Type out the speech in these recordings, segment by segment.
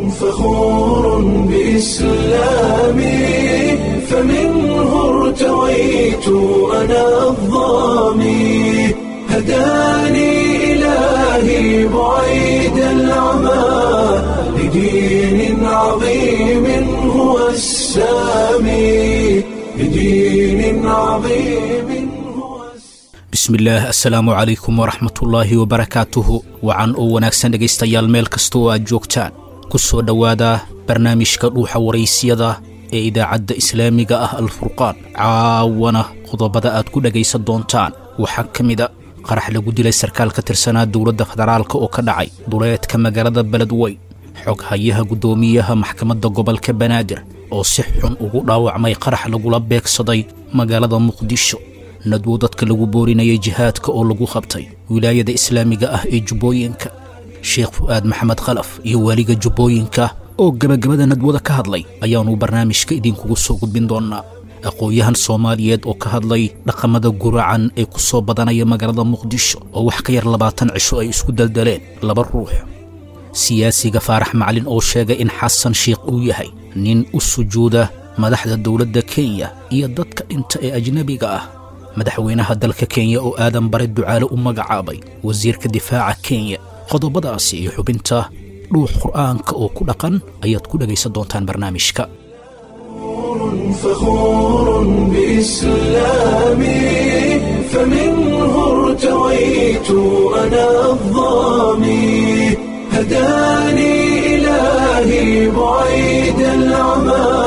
فخور بإسلامي فمنه ارتويت أنا الضامي هداني إلهي بعيد العمى لدين عظيم هو السامي لدين عظيم هو السامي bismillaah assalaamu calaykum waraxmatullaahi wabarakaatuhu wacan oo wanaagsan dhegaystayaal meel kasta oo aad joogtaan ku soo dhowaada barnaamijka dhuuxa waraysyada ee idaacadda islaamiga ah alfurqaan caawana qodobada aad ku dhegaysan doontaan waxaa ka mida qarax lagu dilay sarkaal ka tirsanaa dowladda federaalka oo ka dhacay duleedka magaalada beledweyn xog hayaha guddoomiyaha maxkamadda gobolka banaadir oo si xun ugu dhaawacmay qarax lagula beegsaday magaalada muqdisho nadwo dadka lagu boorinayay jihaadka oo lagu qabtay wilaayada islaamiga ah ee jubbooyinka sheekh fu'aad maxamed khalaf iyo waaliga jubbooyinka oo gebagabada nadwada ka hadlay ayaannu barnaamijka idinkugu soo gudbin doonnaa aqoon-yahan soomaaliyeed oo ka hadlay dhaqamada guracan ee ku soo badanaya magaalada muqdisho oo wax ka yar labaatan cisho ay isku daldaleen laba ruux siyaasiga faarax macalin oo sheegay in xasan sheikh uu yahay nin u sujuuda madaxda dowladda kenya iyo dadka dhinta ee ajnebiga ah madaxweynaha dalka kenya oo aadan bare ducaale u magacaabay wasiirka difaaca kenya qodobadaasi iyo xubinta dhuux qur'aanka oo ku dhaqan ayaad ku dhegaysan doontaan barnaamijka فخور بإسلامي فمنه ارتويت أنا الضامي هداني إلهي بعيد العمى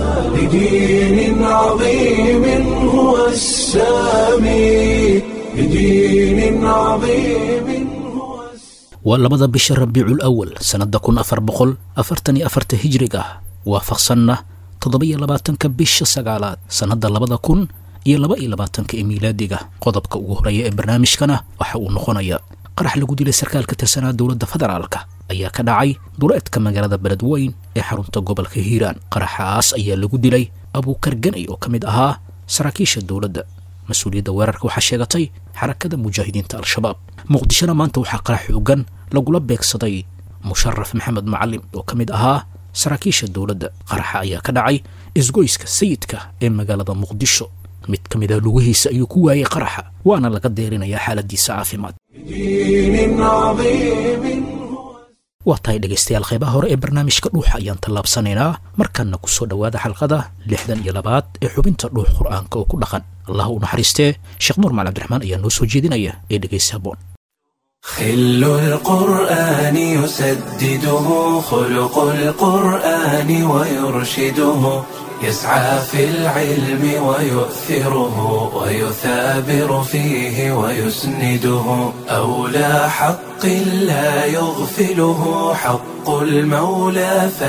لدين عظيم هو السامي لدين عظيم هو السامي waa labada bisha rabiicul awal sannadda kun afar boqol afartan iyo afarta hijriga ah waafaqsanna toddoba-iyo labaatanka bisha sagaalaad sannadda labada kun iyo laba iyo labaatanka ee miilaadiga qodobka ugu horeeya ee barnaamijkana waxa uu noqonaya qarax lagu dilay sarkaal ka tirsanaa dowladda federaalka ayaa ka dhacay duleedka magaalada beledweyn ee xarunta gobolka hiiraan qaraxaas ayaa lagu dilay abuukar ganay oo ka mid ahaa saraakiisha dowladda mas-uuliyadda weerarka waxaa sheegatay xarakada mujaahidiinta al-shabaab muqdishona maanta waxaa qarax xoogan lagula beegsaday musharaf maxamed macalim oo ka mid ahaa saraakiisha dowladda qaraxa ayaa ka dhacay isgoyska sayidka ee magaalada muqdisho mid ka mid a lugihiisa ayuu ku waayey qaraxa waana laga deerinayaa xaaladiisa caafimaad دين عظيم هو waa tahay dhegaystayaal qaybaha hore ee barnaamijka dhuuxa ayaan tallaabsanaynaa markanna ku soo dhowaada xalqada lixdan iyo labaad ee xubinta dhuux qur'aanka oo ku dhaqan allah u naxariistee sheekh nuur maal cabdiraxmaan ayaa noo soo jeedinaya ee dhegaysa haboon خل القرآن يسدده خلق القرآن ويرشده يسعى في العلم ويؤثره ويثابر فيه ويسنده أولى حق لا يغفله حق المولى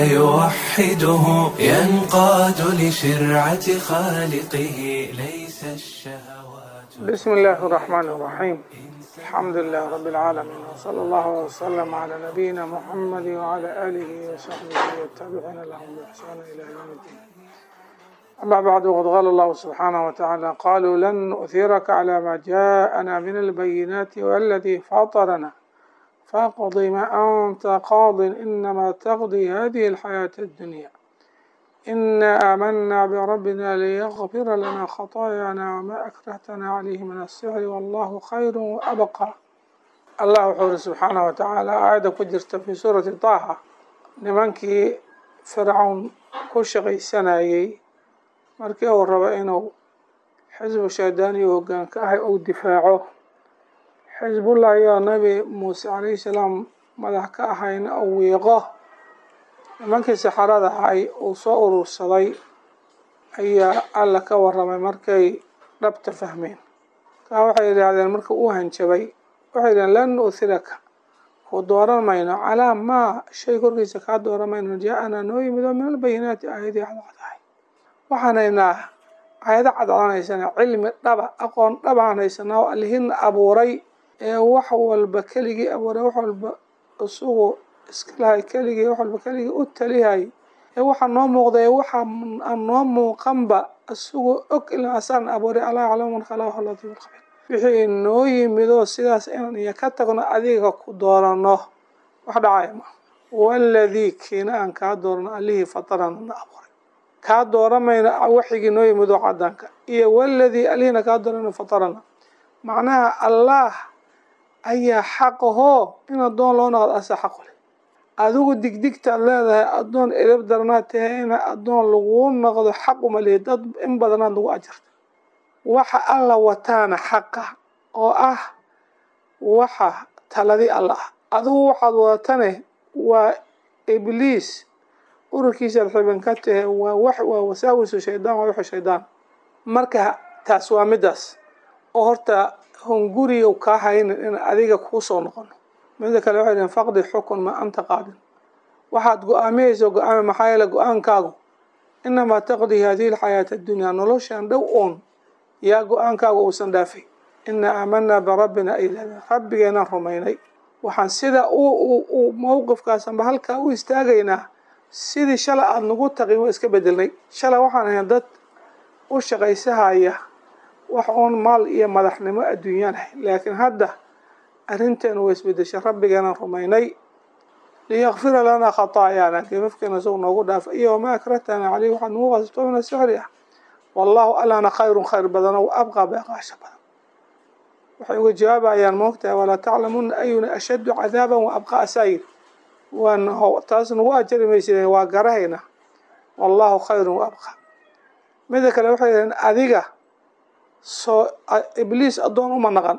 فيوحده ينقاد لشرعة خالقه ليس الشهوات بسم الله الرحمن الرحيم الحمد لله رب العالمين وصلى الله وسلم على نبينا محمد وعلى آله وصحبه والتابعين لهم بإحسان إلى يوم الدين أما بعد وقد قال الله سبحانه وتعالى قالوا لن نؤثرك على ما جاءنا من البينات والذي فطرنا فاقض ما أنت قاض إنما تقضي هذه الحياة الدنيا إنا آمنا بربنا ليغفر لنا خطايانا وما أكرهتنا عليه من السحر والله خير وأبقى الله وحوره سبحانه وتعالى آية كجرت في سورة طه nimankii fircawn ku shaqaysanayay markii uu rabo inuu xisbu shaydaan iyo hoggaan ka ahay uu difaaco xisbullah iyo nabi muuse calayhi salaam madax ka ahayna uu wiiqo nimankii saxarada ahay uu soo urursaday ayaa alla ka warramay markay dhabta fahmeen kaa waxay yidhaahdeen marka uu hanjabay waxay yidhahdeen lan nu'thiraka ku dooran mayno calaa maa shay korkiisa kaa dooran mayno jaa-anaa noo yimid oo min albayinaati aayadii cadcadahay waxaan haynaa aayado cadcadaan haysanaa cilmi dhaba aqoon dhabaan haysanaa oo allihina abuuray ee wax walba keligii abuuray wax walba isugu iska lahay keligii wax walba keligii u talihay ee waxaa noo muuqda ee waxa aan noo muuqanba isagu og ilaa asaan abuuray allah yaclamu man khalaqahu latiif lkhabiir wixii noo yimidoo sidaas inaan iyo ka tagno adiga ku doorano wax dhacaya ma waladii kiina aan kaa dooran allihii fatarana na abuuray kaa dooramayna waxigii noo yimid oo cadaanka iyo waladii allihiina kaa doorana fatarana macnaha allaah ayaa xaqahoo in addoon loo noqdo asa xaqu leh adigu digdigtaad leedahay addoon edab daranaad tahay ina addoon laguu noqdo xaq uma lihi dad in badanaad lagu ajarta waxa alla wataana xaqa oo ah waxa taladi alla ah adigu waxaad wadatane waa ibliis ururkiisaad xiban ka tahe waa wax waa wasaawisu shaydaan waa wixi shaydaan marka taas waa midaas oo horta hunguriyow kaa haynin in adiga kuu soo noqono mida kale waxay dhihin faqdi xukun ma anta qaadin waxaad go-aamiyeyso go-aami maxaa yeele go-aankaagu inamaa taqdii hadihi alxayaata addunyaa noloshan dhow oon yaa go-aankaagu uusan dhaafay inaa aamanaa birabbina ay leedeen rabbigeenaan rumaynay waxaan sida u mowqifkaasanba halkaa u istaagaynaa sidii shalay aada nagu taqin waa iska bedelnay shalay waxaan ahayn dad u shaqaysahaya wax uun maal iyo madaxnimo adduunyaan ahay laakiin hadda arrinteenu waa isbedeshay rabbigeenaan rumaynay liyakfira lanaa khataayaana gafafkeena isagu noogu dhaafa iyo wamaa akrahtana caleyh waxaad nagu qasabto min asixri ah wallaahu allana khayrun khayr badan o abqaa beeqaasha badan waxay uga jawaabayaan moogtahay walaa taclamuna ayuna ashaddu cadaaban wa abqaa asaayir waan taas nagu ajari maysideen waa garahayna wallaahu khayrun wa abqaa mida kale waxay yidhaheen adiga soo ibliis addoon uma naqan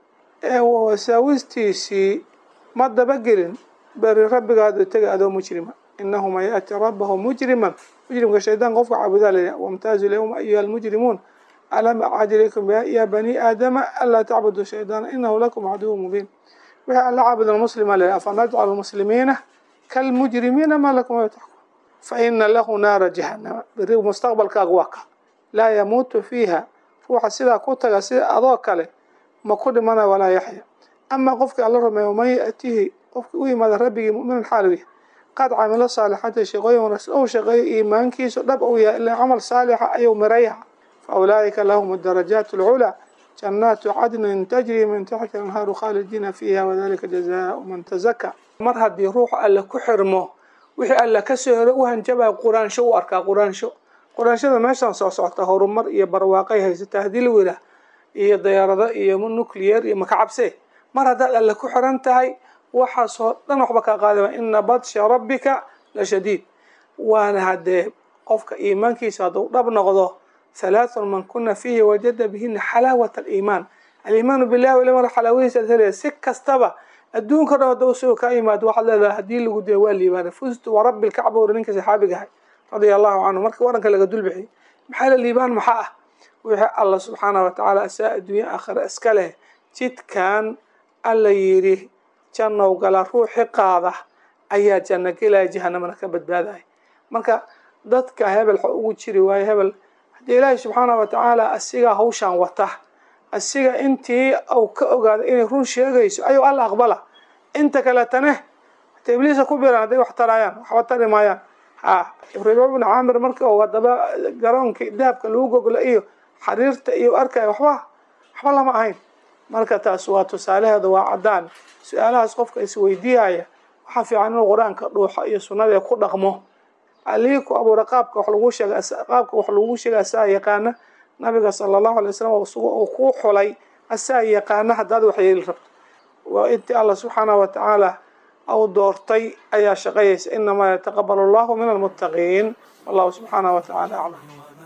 ee wasaawistiisii ma dabagelin beri rabbigaadu tega adoo mujrima inahu man yaati rabbahu mujriman mujrimka shaydaan qofka caabudaa laya wamtaazu lyawma ayuha almujrimuun alam acad ilaykum ya bani aadama anlaa tacbudu shaydaana inahu lakum caduwu mubiin wixii alla caabudan muslima laya afanajcalu muslimiina kalmujrimiina ma lakum a taxkum faina lahu naara jahanama beri mustaqbalkaagu waa ka laa yamuutu fiiha ruuxa sidaa ku taga sida adoo kale ma ku dhimana walaa yaxya amaa qofkii alla rumeeyo man yaatihi qofkii u yimaada rabbigii mu'minan xaalow qad camilo saalixata shaqooyin wanaagsan ou shaqeeyo iimaankiisu dhab ou yahay ilaa camal saalixa ayuu mirayaha fa ulaa'ika lahum darajaat alculaa jannaatu cadnin tajri min taxti anhaaru khaalidiina fiiha wadalika jazaau man tazaka mar haddii ruuxu alle ku xirmo wixii alle kasoo hero u hanjabaya quraansho u arkaa quraansho quraanshada meeshaan soo socota horumar iyo barwaaqay haysataa haddii lagu yidhaah iyo dayaarado iyo nuclear iyo makacabse mar haddaad alle ku xiran tahay waxaasoo dhan waxba kaa qaadama ina badsha rabbika la shadiid waana haddee qofka iimaankiisa hadduu dhab noqdo halaathun man kuna fiihi wajada bihina xalaawat aliimaan aliimaanu billahi wal xalaawadiisa ad helaya si kastaba adduunka dhan hadda usoo kaa yimaado waxaad leedahay haddii lagu dila waa liibaana fustu wa rabbi lkacba uri ninka saxaabiga ahay radia allahu canhu marka waranka laga dulbixiyay maxaa la liibaan maxaa ah wixii alla subxaanah watacaala asaa adduunya aakhira iska leh jidkan alla yidhi jannow gala ruuxi qaada ayaa janno gelaya jahanamana ka badbaadaya marka dadka hebel xa ugu jiri waayo hebel haddii ilaahay subxaanah watacaala asigaa hawshaan wata asiga intii uu ka ogaada inay run sheegayso ayuu alla aqbala inta kaletane hata ibliisa ku biran hadday wax tarayaan waxba tari maayaan ha ibraahim ibnu caamir marka uu haddaba garoonka dahabka lagu goglo iyo xariirta iyo arkaya waxba waxba lama ahayn marka taas waa tusaalaheeda waa caddaan su-aalahaas qofka isweydiiyaya waxaa fiican inuu qur-aanka dhuuxo iyo sunnada ku dhaqmo allihii ku abuura qaabka wax lagu sheega qaabka wax lagu sheega asaa yaqaana nabiga sala allahu alay wasalam isaga uu ku xulay asaa yaqaana haddaad wax yeeli rabto waa intii allah subxaanahu watacaala au doortay ayaa shaqayaysa inamaa yataqabalu allahu min almuttaqiin wallahu subxaanahu watacaala aclam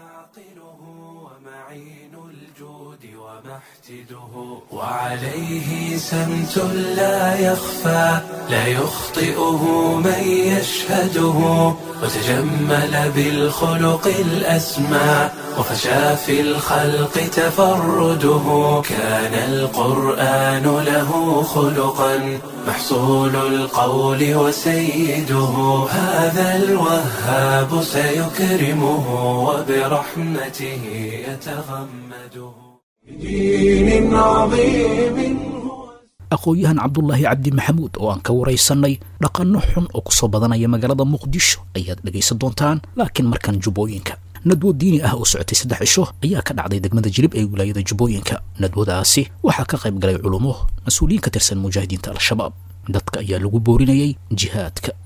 وعليه سمت لا يخفى لا يخطئه من يشهده وتجمل بالخلق الأسمى وفشى في الخلق تفرده كان القرآن له خلقا محصول القول وسيده هذا الوهاب سيكرمه وبرحمته يتغمده بدين عظيم aqoon-yahan cabdulaahi cabdi maxamuud oo aan ka waraysanay dhaqanno xun oo kusoo badanaya magaalada muqdisho ayaad dhegaysan doontaan laakiin markan jubbooyinka nadwo diini ah oo socotay saddex cisho ayaa ka dhacday degmada jilib ee wilaayada jubbooyinka nadwadaasi waxaa ka qayb galay culummo mas-uuliyiin ka tirsan mujaahidiinta al-shabaab dadka ayaa lagu boorinayay jihaadka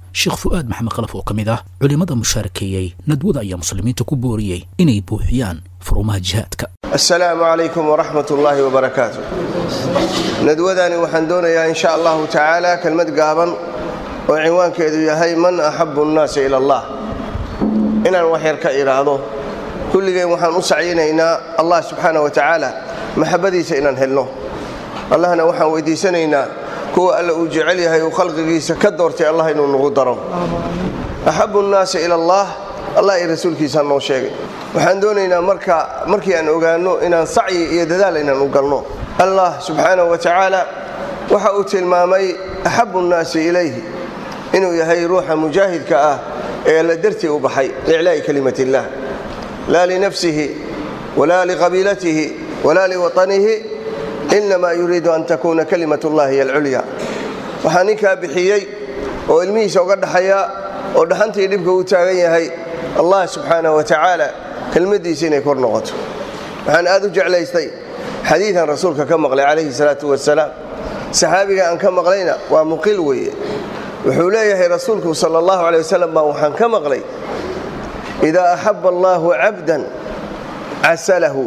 sheekh fu'aad maxamed khalaf oo ka mid ah culimmada mushaarakeeyey nadwada ayaa muslimiinta ku booriyey inay buuxiyaan furumaha jihaadka asalaamu calaykum waraxmat ullaahi wabarakaatu nadwadani waxaan doonayaa in sha allahu tacaala kelmad gaaban oo cinwaankeedu yahay man axabu nnaasi ila allah inaan waxyar ka idhaahdo kulligeen waxaan u sacyinaynaa allah subxaana wa tacaala maxabbadiisa inaan helno allahna waxaan weydiisanaynaa kuwa alla uu jecel yahay uu khalqigiisa ka doortay allah inuu nagu daro axabu nnaasi ila allah allah iyo rasuulkiisaa noo sheegay waxaan doonaynaa marka markii aan ogaanno inaan sacyi iyo dadaal inaan u galno allah subxaanahu wa tacaala waxa uu tilmaamay axabu nnaasi ilayhi inuu yahay ruuxa mujaahidka ah ee alla dartii u baxay liiclaa'i kalimat illah laa linafsihi walaa liqabiilatihi walaa liwaطanihi inamaa yuriidu an takuuna kalimat ullahi hiy alculya waxaa ninkaa bixiyey oo ilmihiisa uga dhaxaya oo dhaxantii dhibka u taagan yahay allah subxaanah wa tacaala kelmaddiisa inay kor noqoto waxaan aad u jeclaystay xadiidan rasuulka ka maqlay calayhi salaatu wasalaam saxaabiga aan ka maqlayna waa muqil weeye wuxuu leeyahay rasuulku sal allahu aley wasalam baa waxaan ka maqlay idaa axaba allaahu cabdan casalahu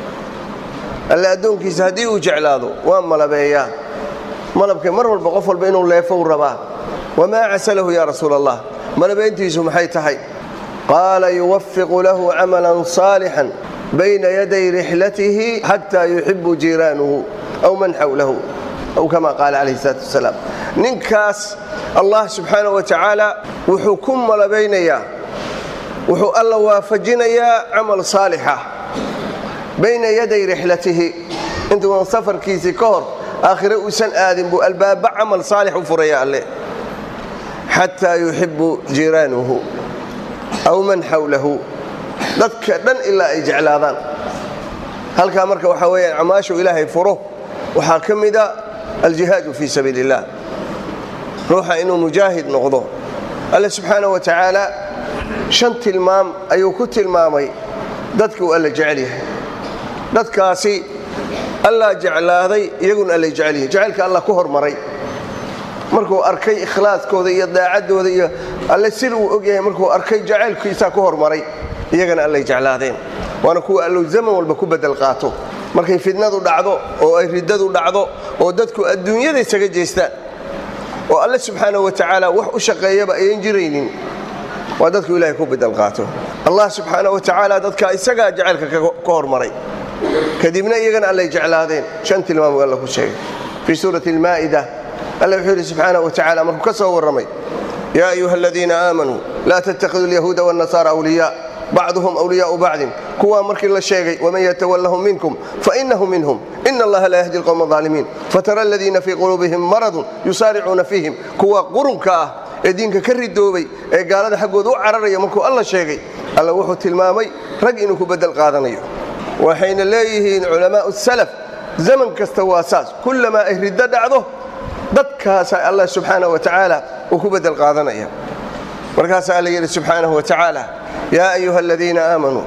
alle addoonkiisa haddii uu jeclaado waa malabeeyaa malabka mar walba qof walba inuu leefou rabaa wamaa casalahu yaa rasuul allah malabeyntiisu maxay tahay qaala yuwafiqu lahu camalan saalixan bayna yaday rixlatihi xataa yuxibu jiiraanuhu aw man xawlahu aw kama qaala calayhi salaatu wasalaam ninkaas allah subxaana wa tacaala wuxuu ku malabaynayaa wuxuu alla waafajinayaa camal saalixa bayna yaday rixlatihi intuuan safarkiisii ka hor aakhire uusan aadin buu albaaba camal saalix u furaya alle xataa yuxibu jiiraanuhu aw man xawlahu dadka dhan ilaa ay jeclaadaan halkaa marka waxaa weyaan camaashu ilaahay furo waxaa ka mida aljihaadu fii sabiili illah ruuxa inuu mujaahid noqdo alle subxaana wa tacaala shan tilmaam ayuu ku tilmaamay dadka uu alla jecel yahay dadkaasi allaa jeclaaday iyaguna allay jecel yihin jacaylka allah ku hormaray markuu arkay ikhlaaskooda iyo daacaddooda iyo alle sil uu ogyahay markuu arkay jacaylkiisaa ku hormaray iyagana allay jeclaadeen waana kuwa allow zaman walba ku bedel qaato markay fidnadu dhacdo oo ay riddadu dhacdo oo dadku adduunyada isaga jeestaan oo alle subxaana wa tacaala wax u shaqeeyaba ayan jiraynin waa dadku ilahay ku bedel qaato allah subxaana wa tacaala dadka isagaa jacaylka ka hormaray kadibna iyagana allay jeclaadeen shan tilmaamuu alla ku sheegay fii suurati almaa'ida alla wuxuu yidhi subxaana wa tacala markuu ka soo warramay yaa ayuha aladiina aamanuu laa tattakhiduu alyahuuda waannasaara awliyaa bacduhum wliyaau bacdin kuwaa markii la sheegay waman yatawallahum minkum fainahu minhum ina allaha laa yahdi alqowma aalimiin fatara aladiina fii quluubihim maradun yusaaricuuna fiihim kuwa qurunka ah ee diinka ka ridoobay ee gaalada xaggooda u cararaya markuu alla sheegay alla wuxuu tilmaamay rag inuu ku bedel qaadanayo waxayna leeyihiin culamaau salaf zaman kasta waa saas kullamaa ay riddo dhacdo dadkaasaa allah subxaana wa tacaala uu ku bedel qaadanaya markaasaa alla yidhi subxaanahu wa tacaala yaa ayuha aladiina aamanuu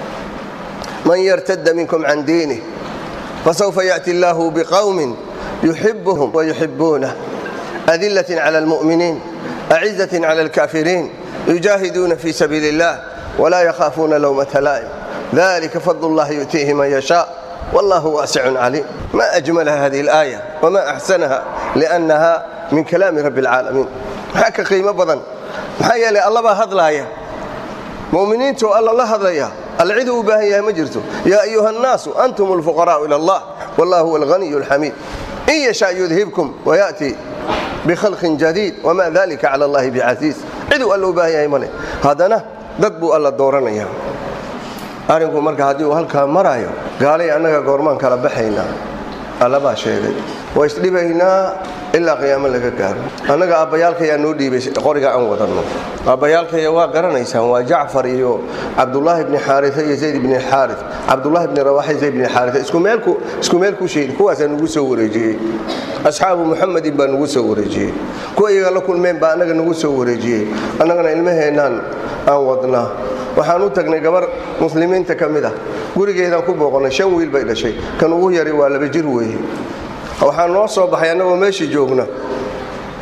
man yartadda minkum can diinih fasawfa yaأti allahu biqowmin yuxibuhum wayuxibuunah adilaة clى اlmuؤminiin acizaة clى اlkaafiriin yujaahiduuna fii sabiili اllah wlaa yakhaafuuna lowmata laa'im dalika fadl اllahi yu'tiihi man yashaaء wallahu waasicun caliim ma ajmalaha hadihi اlaaya wma axsanaha liأnnaha min kalaami rabbi اlcaalamiin maxaa ka qiimo badan maxaa yeelay allabaa hadlaaya muminiintu alla la hadlaya alla ciduu u baahan yahay ma jirto yaa ayuha الnaasu antum اlfuqaraءu ilى اllah wallah huwa اlghaniy اlxamiid in yasha yudhibkum wayaأti bkhalqin jadiid wma dalika cala allahi bicasiis ciduu alla u baahan yahay male haddana dad buu alla dooranaya arrinku marka haddii uu halkaa maraayo gaalay annaga goormaan kala baxaynaa allabaa sheegay waa isdhibaynaa ilaa qiyaamo laga gaaro annaga aabbayaalkayaa noo dhiibay qoriga aan wadanno aabbayaalkaya waa garanaysaan waa jacfar iyo cabdulaahi bni xaaria iyo zayd bni xaari cabdulaahi bni rawaxa iyo zayd bni xaaria isku meel ku sheegi kuwaasaa nugu soo wareejiyey asxaabu muxamedin baa nugu soo wareejiyey kuwa iyaga la kulmeen baa annaga nugu soo wareejiyey annagana ilmaheennaan aan wadnaa waxaan u tagnay gabar muslimiinta ka mid ah gurigeedaan ku booqonnay shan wiil bay dhashay kan ugu yari waa laba jir weeye waxaa noo soo baxay annagoo meeshii joogna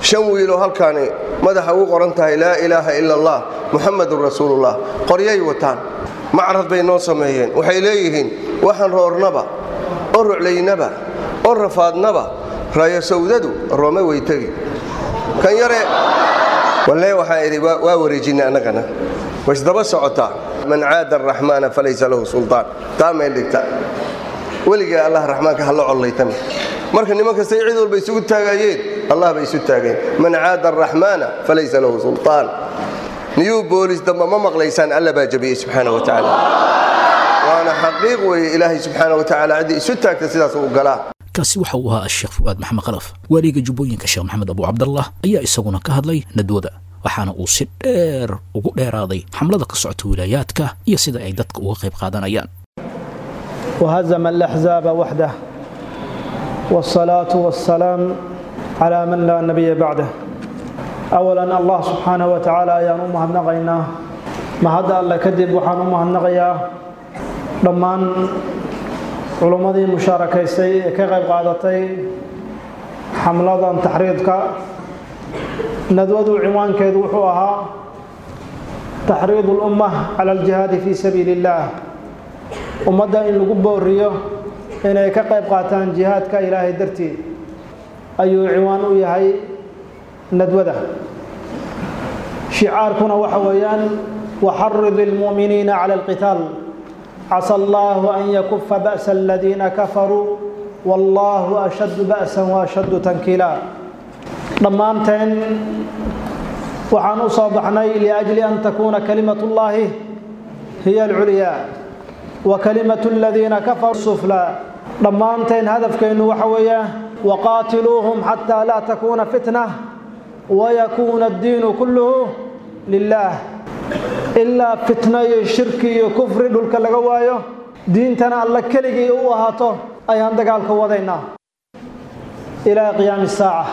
shan wiiloo halkaani madaxa ugu qoran tahay laa ilaaha ila allah muxamadun rasuulullah qoryay wataan macrad bay noo sameeyeen waxay leeyihiin waxaan roornaba oo ruclaynaba oo rafaadnaba rayo sawdadu roome way tegi kan yare walle waxaan idhi waa wareejinay annagana waisdaba socotaa man caada araxmaana falaysa lahu sultaan taa meel dhigta weligee allah raxmaanka ha la collaytami marka niman kastay cid walba isugu taagayeen allah bay isu taageen man caada araxmaana falaysa lahu sultaan niyuu boolis damba ma maqlaysaan alla baa jabiyey subxaana wa tacaala waana xaqiiq weeye ilaahay subxaana wa tacaala ciddii isu taagta sidaas uu galaa kaasi waxa uu ahaa sheekh fu'aad maxamed khalaf waaliga jubbooyinka sheekh maxamed abu cabdallah ayaa isaguna ka hadlay nadwada waxaana uu si dheer ugu dheeraaday xamlada ka socota wilaayaadka iyo sida ay dadka uga qayb qaadanayaan وهزم الأحزاب وحده والصلاة والسلام على من لا نبي بعده أولا الله سبحانه وتعالى يا أمها النغينا ما هذا الله كذب وحان أمها النغيا لما علماء مشاركة سي كغيب قادتي حملة تحريضك ندود عنوان كيد وحوها تحريض الأمة على الجهاد في سبيل الله ummadda in lagu booriyo inay ka qayb qaataan jihaadka ilaahay dartii ayuu ciwaan u yahay nadwada shicaarkuna waxa weeyaan waxarid ilmu'miniina cala alqitaal casa allahu an yakufa ba'sa aladiina kafaruu wallahu ashaddu ba'san waashaddu tankiila dhammaanteen waxaan u soo baxnay liajli an takuuna kalimatullaahi hiya alculyaa وكلمة الذين كفروا السفلى ضمانتين هدف كأنه وحوية وقاتلوهم حتى لا تكون فتنة ويكون الدين كله لله إلا فتنة الشرك كفر دولك لغوايو دينتنا الله كلغي وهاتو أي عندك الكوضينا إلى قيام الساعة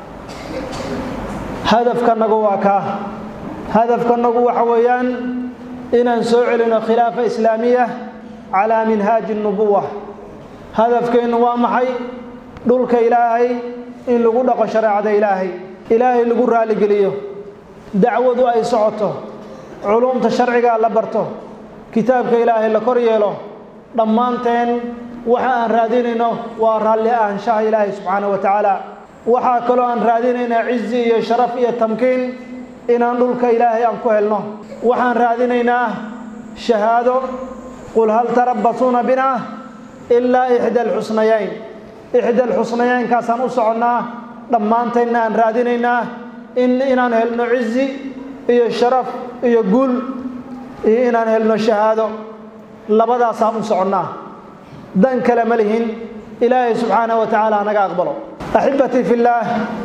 هدف كان نقواكا هدف كان نقوا حويان إن نسوع خلافة إسلامية على منهاج النبوة هدف كين وامحي دولك إلهي إن لغو دق شريعة إلهي إلهي لغو رالي قليه دعوة أي صعته علوم تشرعي لبرته كتابك إلهي لكوريله ضمانتين وحا أن رادينينو ورالي أن شاء إلهي سبحانه وتعالى وحا كلو أن رادينينا عزي شرف تمكين إن دولك إلهي أن كهلنو وحا أن رادينينا شهاده قل هل تربصون بنا إلا إحدى الحسنيين إحدى الحسنيين كاسان أسعنا لما أنتنا أن رادينينا إن إنان هلنا عزي إيا الشرف إيا قول إيا إنان هلنا الشهادة لبدا سام أسعنا دان كلملهن إلهي سبحانه وتعالى أنا أقبله أحبتي في الله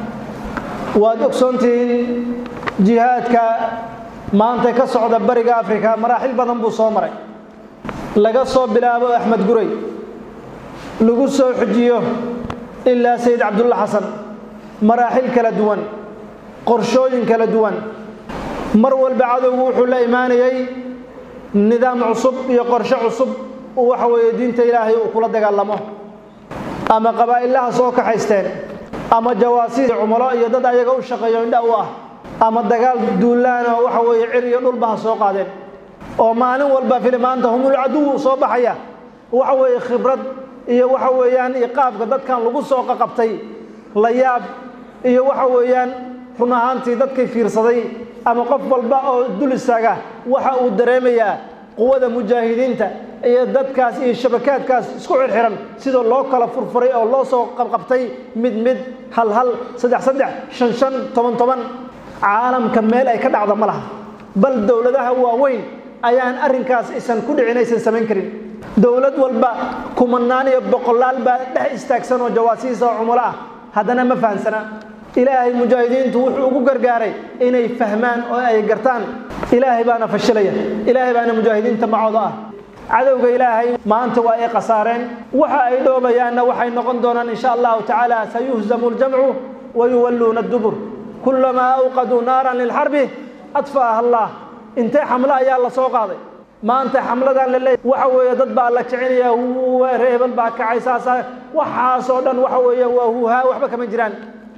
وأدكسونتين جهادك ما أنت كسعود بريق أفريكا مراحل بدن بو صومري laga soo bilaabo axmed guray lagu soo xujiyo ilaa sayid cabdulla xasan maraaxil kala duwan qorshooyin kala duwan mar walba cadowgu wuxuu la imaanayay nidaam cusub iyo qorshe cusub uu waxa weeye diinta ilaahay uu kula dagaalamo ama qabaa'ilaha soo kaxaysteen ama jawaasiis cumulo iyo dad ayaga u shaqeeyo indha u ah ama dagaal duulaan oo waxa weeye cir iyo dhulba ha soo qaadeen oo maalin walba filimaanta humul caduw soo baxaya waxa weeye khibrad iyo waxa weeyaan iqaabka dadkan lagu soo qaqabtay la yaab iyo waxa weeyaan run ahaantii dadkay fiirsaday ama qof walba oo dul istaaga waxa uu dareemayaa quwada mujaahidiinta iyo dadkaas iyo shabakaadkaas isku xirxiran sidoo loo kala furfuray oo loo soo qabqabtay mid mid hal hal saddex saddex shan shan toban toban caalamka meel ay ka dhacda ma laha bal dowladaha waaweyn ayaan arrinkaas isan ku dhicin aysan samayn karin dowlad walba kumanaan iyo boqolaal baa dhex istaagsan oo jawaasiisa oo cumulo ah haddana ma fahamsana ilaahay mujaahidiintu wuxuu ugu gargaaray inay fahmaan oo ay gartaan ilaahay baana fashilaya ilaahay baana mujaahidiinta macooda ah cadowga ilaahay maanta waa ay khasaareen waxa ay dhoobayaanna waxay noqon doonaan insha allahu tacaala sayuhzamu ljamcu wayuwalluuna dubur kulamaa awqaduu naaran lilxarbi adfa'aha allah intee xamlo ayaa la soo qaaday maanta xamladan la leeyahay waxa weeye dad baa la kicinaya reebel baa kacay saasa waxaasoo dhan waxa weeye waa huuhaa waxba kama jiraan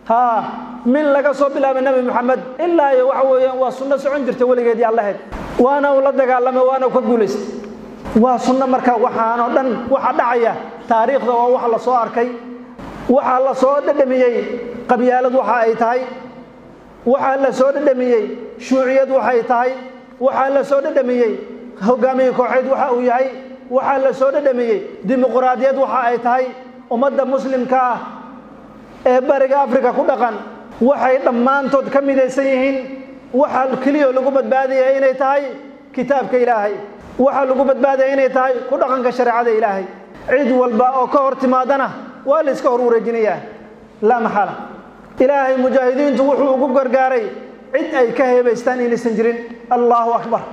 haa min laga soo bilaabay nebi moxamed ilaa iyo waxa weeyaan waa sunno socon jirta weligeedii allaheed waana uu la dagaalamay waana uu ka guulaystay waa sunno marka waxaanoo dhan waxa dhacaya taariikhda waa wax la soo arkay waxaa la soo dhadhamiyey qabyaalad waxa ay tahay waxaa la soo dhadhamiyey shuuciyad waxay tahay waxaa la soo dhadhamiyey hogaamiye kooxeed waxa uu yahay waxaa la soo dhadhamiyey dimuquraadiyad waxa ay tahay ummadda muslimka ah ee bariga afrika ku dhaqan waxay dhammaantood ka midaysan yihiin waxa keliya lagu badbaadaya inay tahay kitaabka ilaahay waxaa lagu badbaadaya inay tahay ku dhaqanka shareecada ilaahay cid walba oo ka hor timaadana waa la iska hor wareejinayaa laa maxala ilaahay mujaahidiintu wuxuu ugu gargaaray cid ay ka heebaystaan inaysan jirin allahu akbar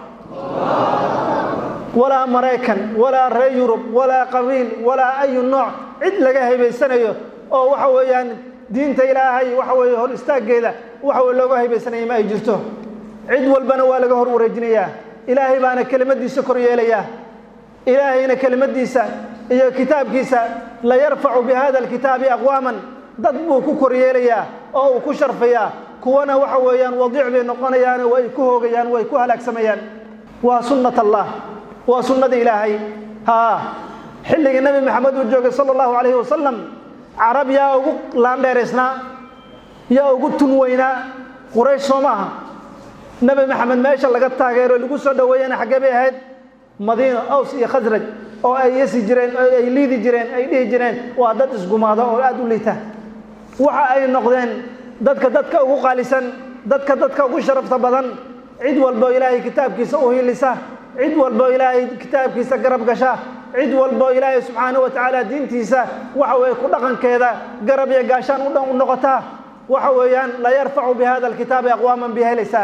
walaa maraykan walaa reer yurub walaa qabiil walaa ayu nooc cid laga heebaysanayo oo waxa weeyaan diinta ilaahay waxa weeye hor istaaggeeda waxa weye looga hebaysanaya ma ay jirto cid walbana waa laga hor wareejinayaa ilaahay baana kelimadiisa kor yeelayaa ilaahayna kelimadiisa iyo kitaabkiisa la yarfacu bi hada alkitaabi aqwaaman dad buu ku kor yeelayaa oo uu ku sharfayaa kuwana waxa weeyaan wadiic bay noqonayaan way ku hoogayaan way ku halaagsamayaan waa sunnat allah waa sunnada ilaahay haa xilligii nebi maxamed uu joogay sala allahu calayhi wasalam carab yaa ugu laandheeraysnaa yaa ugu tun weynaa quraysh soo maaha nebi maxamed meesha laga taageero lagu soo dhoweeyana xaggee bay ahayd madiino aws iyo khasraj oo ay yasi jireen oo ay liidi jireen ay dhihi jireen waa dad isgumaada oo aada u liita waxa ay noqdeen dadka dadka ugu qaalisan dadka dadka ugu sharafta badan cid walbo ilaahay kitaabkiisa u hilisa cid walbo ilaahay kitaabkiisa garab gasha cid walbo ilaahay subxaanahu wa tacaala diintiisa waxa weeye ku dhaqankeeda garab iyo gaashaan u dhan u noqotaa waxa weeyaan la yarfacu bi hada alkitaabi aqwaaman bi helaysaa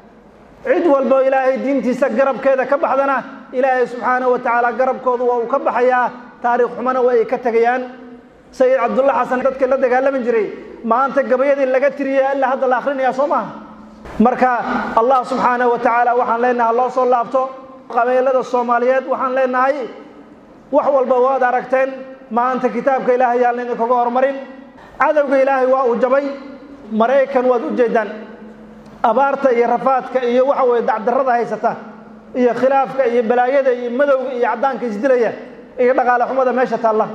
cid walbo ilaahay diintiisa garabkeeda ka baxdana ilaahay subxaanahu wa tacaala garabkoodu waa uu ka baxayaa taariikh xumana waa ay ka tegayaan sayid cabdulla xasan dadkii la dagaalami jiray maanta gabayadii laga tiriyay ilaa hadda la akhrinayaa soo maaha marka allah subxaanahu wa tacaala waxaan leenahay loo soo laabto qabeelada soomaaliyeed waxaan leenahay wax walba waad aragteen maanta kitaabka ilaahay yaan idinkaga hormarin cadowga ilaahay waa uu jabay maraykan waad u jeedaan abaarta iyo rafaadka iyo waxa weye dacdarrada haysata iyo khilaafka iyo balaayada iyo madowga iyo caddaanka isdilaya iyo dhaqaale xumada meesha taalla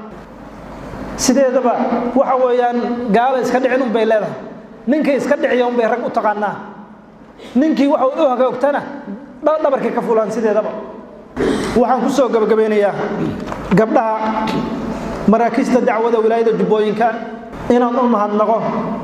sideedaba waxa weeyaan gaalo iska dhicin unbay leedahay ninkii iska dhiciya unbay rag u taqaanaa ninkii waxa u hagaogtana dhabarkay ka fulaan sideedaba waxaan ku soo gabagabeynayaa gabdhaha maraakiista dacwada wilaayada jubbooyinka inaan u mahadnaqo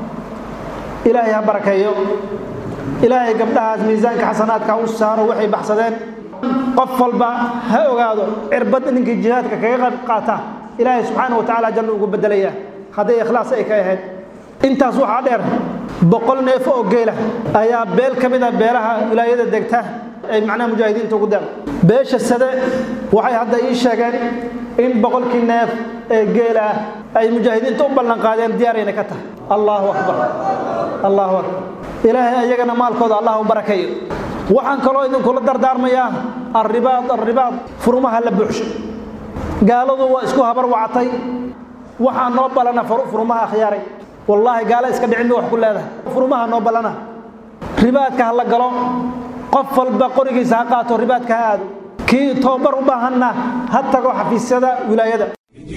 ilaahay ha barakeeyo ilaahay gabdhahaas miisaanka xasanaadka u saaro waxay baxsadeen qof walba ha ogaado cirbad ninkii jihaadka kaga qayb qaata ilaahay subxaana wa tacaala janno ugu bedelaya hadday ikhlaas ay ka ahayd intaas waxaa dheer boqol neef oo geela ayaa beel ka mid a beelaha wilaayada degta ay macnaha mujaahidiinta ugu deeq beesha sade waxay hadda ii sheegeen in boqolkii neef ee geela ah ay mujaahidiinta u ballan qaadeen diyaarayna ka tahay allahu akbar allahu akbar ilaahay ayagana maalkooda allah u barakeeyo waxaan kaloo idinkula dardaarmayaa arribaad arribaad furmaha la buuxsho gaaladu waa isku habar wacatay waxaa noo ballana furmaha akhyaaray wallaahi gaalo iska dhicin ba wax ku leedahay furmaha noo ballana ribaadka ha la galo qof walba qorigiisa ha qaato ribaadka ha aado kii toobar u baahanna ha tago xafiisyada wilaayada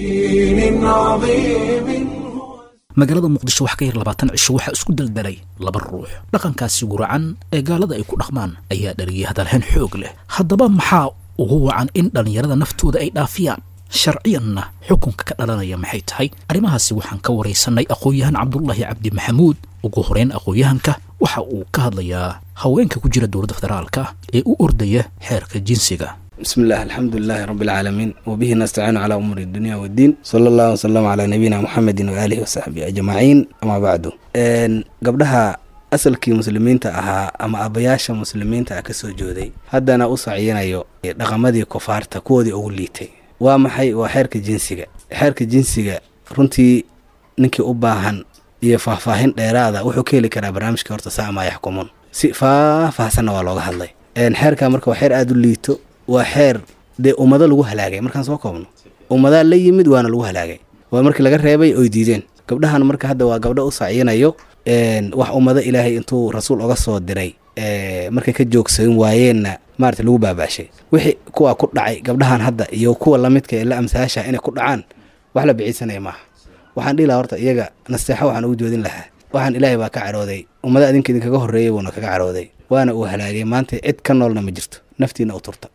دين عظيم magaalada muqdisho wax ka yar labaatan cisho waxaa isku daldalay laba ruux dhaqankaasi guracan ee gaalada ay ku dhaqmaan ayaa dhaliyay hadalhayn xoog leh haddaba maxaa ugu wacan in dhallinyarada naftooda ay dhaafiyaan sharciyanna xukunka ka dhalanaya maxay tahay arrimahaasi waxaan ka waraysanay aqoon-yahan cabdulaahi cabdi maxamuud ugu horeyn aqoon-yahanka waxa uu ka hadlayaa haweenka ku jira dowladda federaalka ee u ordaya xeerka jinsiga بسم الله الحمد لله رب العالمين وبه نستعين على أمور الدنيا والدين صلى الله وسلم على نبينا محمد وآله وصحبه أجمعين أما بعد إن قبلها asalkii muslimiinta ahaa ama abayaasha muslimiinta ah kasoo jooday haddana u saciyanayo dhaqamadii kufaarta kuwoodii ugu liitay waa maxay waa xeerka jinsiga xeerka jinsiga runtii ninkii u baahan iyo faahfaahin dheeraada wuxuu ka heli karaa barnaamijka horta saama yaxkumuun si faahfaahsanna waa looga hadlay xeerka marka waa xeer aada u liito waa xeer dee ummado lagu halaagay markaan soo koobno ummadaa la yimid waana lagu halaagay waa markii laga reebay oy diideen gabdhahan marka hadda waa gabdho u sacyinayo wax ummado ilaahay intuu rasuul oga soo diray markay ka joogsan waayeenna maarata lagu baabaashay wixii kuwa ku dhacay gabdhahan hadda iyo kuwa lamidka ee la amsaasha inay ku dhacaan wax la biciisanaya maaha waxaan dhihi lahaa horta iyaga nasteexo waxaan ugu joodin lahaa waxaan ilaahay baa ka cadhooday ummado adinka idinkaga horreeyay buuna kaga cadhooday waana uu halaagay maanta cid ka noolna ma jirto naftiina u turta